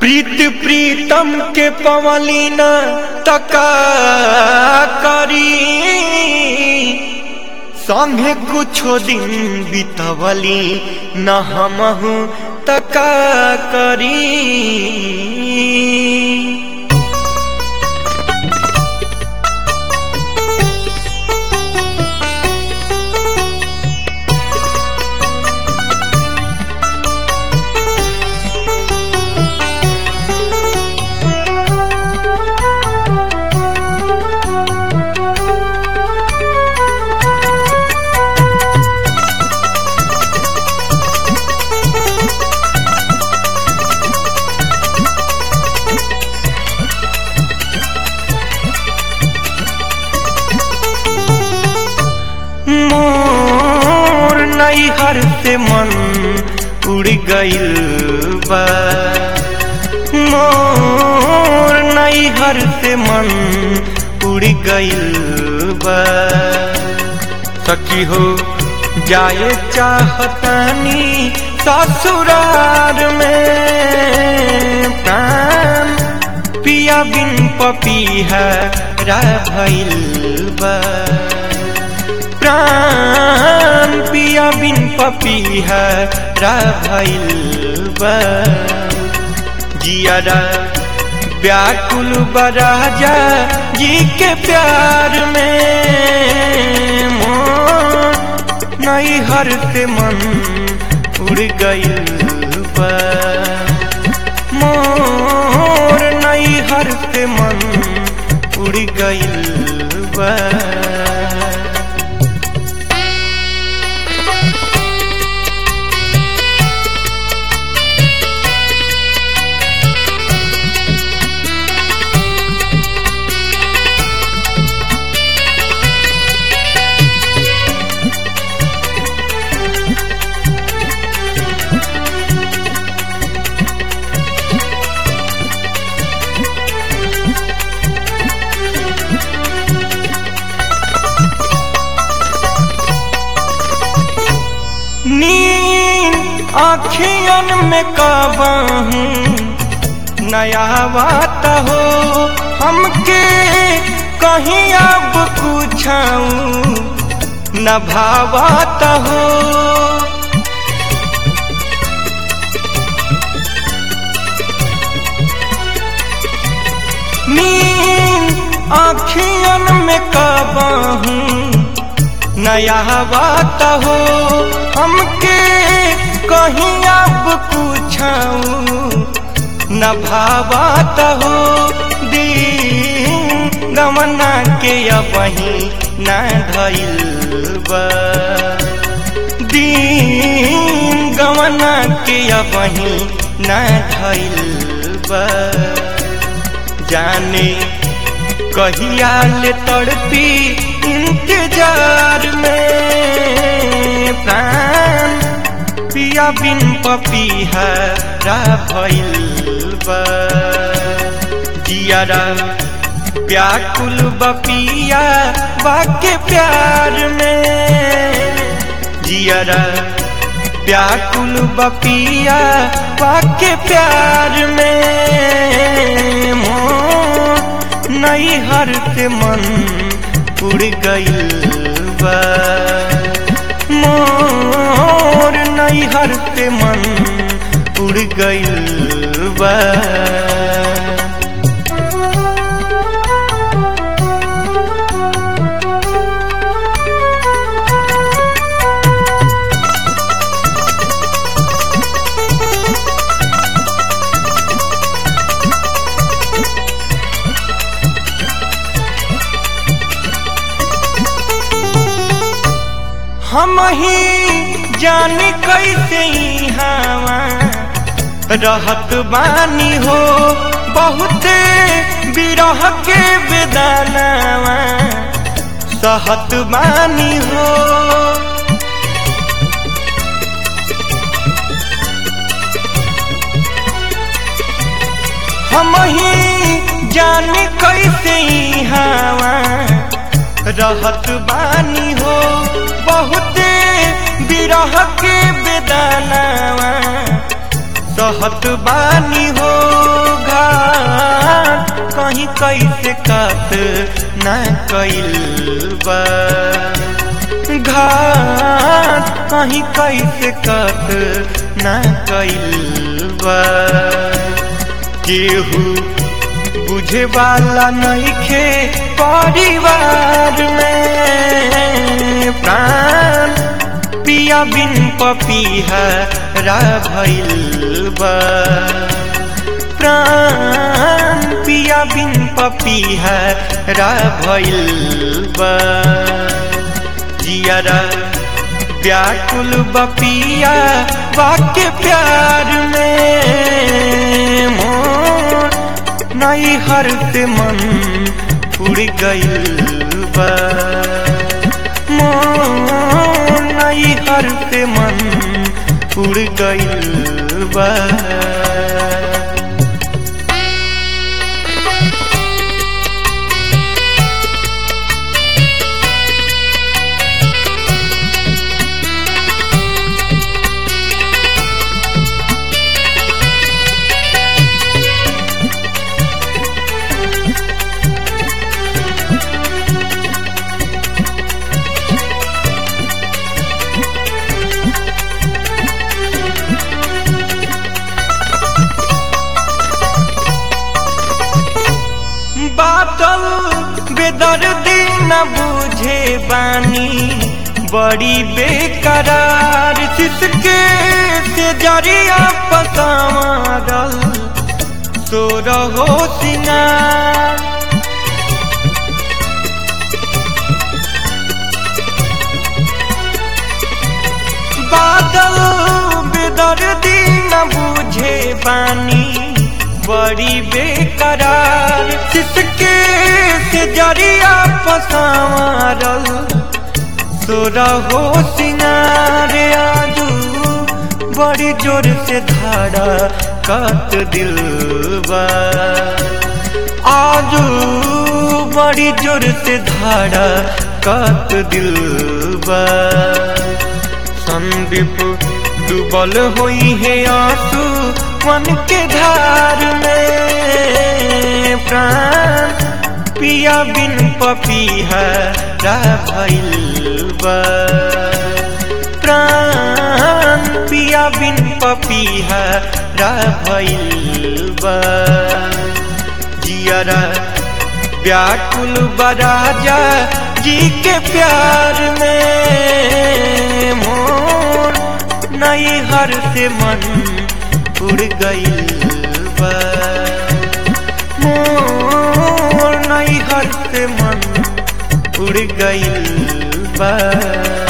प्रीत प्रीतम के पवलीना तका करी संगे कुछो दिन बितवली न हमहू तका करी मोर नैहर से मन उड़ गइल बा मोर नैहर से मन उड़ गइल बा सखी हो जाए चाहतानी ससुरार में प्राण पिया बिन पपीहा रा भइल बा प्राण पिया बिन पपीहा रा भइल बा जियारा व्याकुल बराजा जी के प्यार में मोर नैहर से मन उड़ गइल बा मोर नैहर से मन उड़ गइल बा नींद आखियन में काबहू नया बात हो हमके कहीं अब पूछाऊं न भावात हो नींद आखियन में काबहू नया बात हो हमके कहीं अब पूछाऊं न भावात हो दिन गमना के अबही न धइल बा दिन गमना के अबही न धइल बा जाने कहिया ले तड़पी इंतजार में प्राण पिया बिन पपीहा रा भइल बा जियारा व्याकुल बपिया बाके प्यार में जियारा व्याकुल बपिया बाके प्यार में मोर नैहर से मन उड़ गइल बा मोर नैहर से मन उड़ गइल बा हम ही जाने कैसे हवा रहत बानी हो बहुत बिरह के बेदानावा सहत बानी हो हम ही जाने कैसे हवा रहत बानी हो बहुत बिरह के बेदानावा कहत बानी हो घाट कहीं कैसे कत न कैल बा घाट कहीं कैसे कत न कैल बा केहू बुझे वाला नइखे परिवार में प्राण पिया बिन पपिहा रा भइल बा प्राण पिया बिन पपिहा रा भइल बा जियारा व्याकुल बपिया वाक्य प्यार में मोर नई हर से मन उड़ गइल बा मोर नई हर से मन उड़ गइल बा बादल बेदर्दी न बुझे बानी बड़ी बेकरार जिसके से जरिया पसावल सो रहो सिंगार बादल बेदर्दी न बुझे बानी बड़ी बेकरार जिसके से जरिया पसावल सो रहो सिंगार आजू बड़ी जोर से धारा कत दिल बा आजू बड़ी जोर से धारा कत दिल बा संदीप डूबल होई है आंसू मन के धार में प्राण पिया बिन पपिहा रा भइल बा प्राण पिया बिन पपिहा रा भइल बा जियरा व्याकुल बराजा जी के प्यार में मोर नई हर से मन उड़ गइल बा मोर नई हर से मन उड़ गइल बा